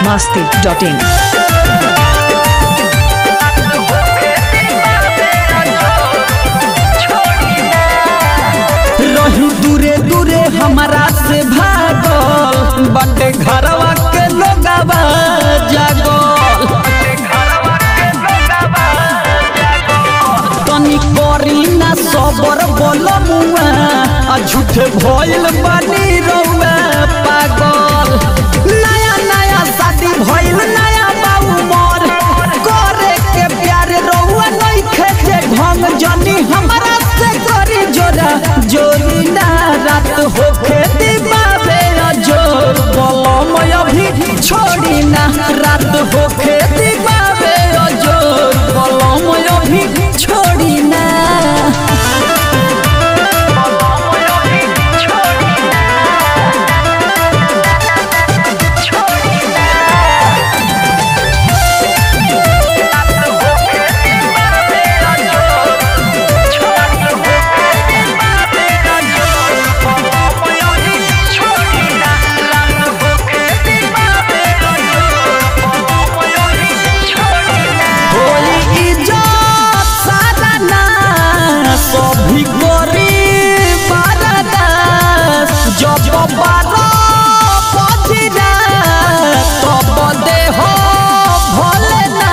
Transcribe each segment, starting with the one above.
masti.in. रही दूरे दूरे हमारा से भागल बटे घरवा के लोगवा जागल तनी करी ना सबर बोल मुआ आ झूठे भइल बानी रउआ पागल नया नया शादी भइल नया बाऊ मोर करे के प्यार रउआ नहीं खेते ढंग जनी हमरा से करी जोरा जोरी ना रात होखे दिबावे जोर बलम अभी छोड़ी ना रात होखे दिबावे जोर बलम अभी छोड़ी ना होई इज्जत सारा ना सभी गरीब बारदास जब बारो पथिरा तब देह भले ना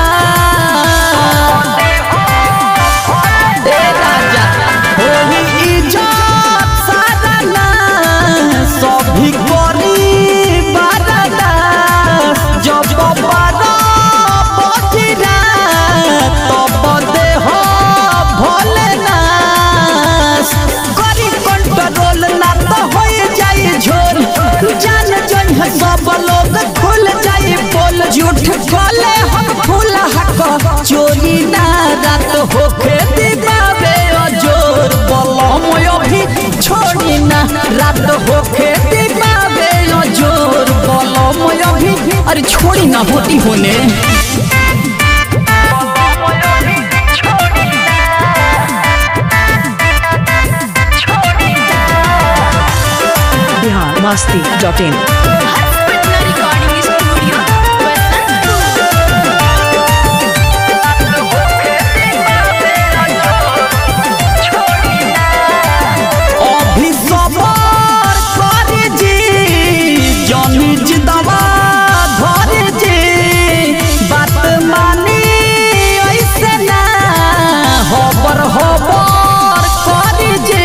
ए राजा होई इज्जत सारा ना सभी गरीब बारदास जब बारो पथिरा तब देह भले नास करी कंट्रोल ना तो हो जाई झोल जान जई है सब लोग खुल जाई बोल झूठ खोले हम फूल हक चोरी ना रात होखे दिबावे जोर बलम अभी छोड़ी ना रात होखे दिबावे जोर बलम अभी अरे छोड़ी ना होती होने Bihar masti.in. Patna recording studio अभी सबर कर जी जनी जिदवा धर जी बात मानी ऐसे ना हबर हबर कर जी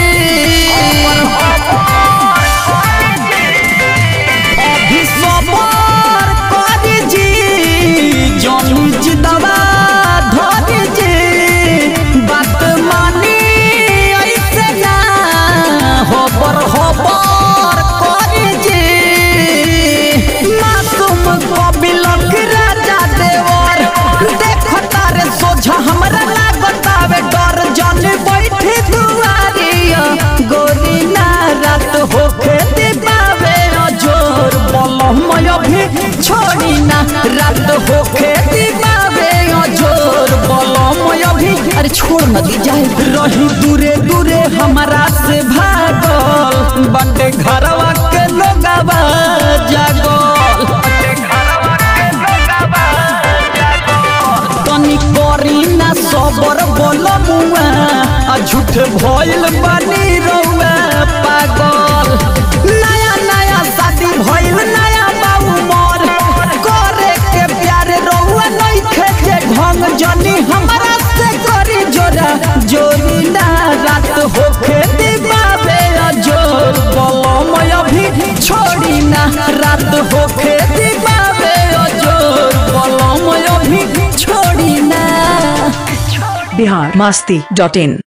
अभी सबर कर जी जनी जिदवा धर जी बात मानी ऐसे ना हबर हबर कर जी मासूम कबिलक राजा देवर देखता रे सोझा हमरा लागतावे डर जन बैठे दुआरिया गोरी ना रात होखे दिबावे जोर बलम अभी छोड़ी ना रात होखे दिबावे जोर बलम अभी अरे छोड़ न दी जाए रही दूरे दूरे हमारा से भागल बटे घरवा के लोगवा जागल तनी करी ना सबर बोल मुआ आ झूठ भइल बानी रउआ पागल नया नया शादी भइल नया बाऊ मोर करे के प्यार रउआ नहीं खेते ढंग जनी हमरा से करी जोरा जोरी ना रात होखे दिबावे जोर बलम अभी छोड़ी ना रात होखे दिबावे जोर बलम अभी छोड़ी ना Bihar masti.in.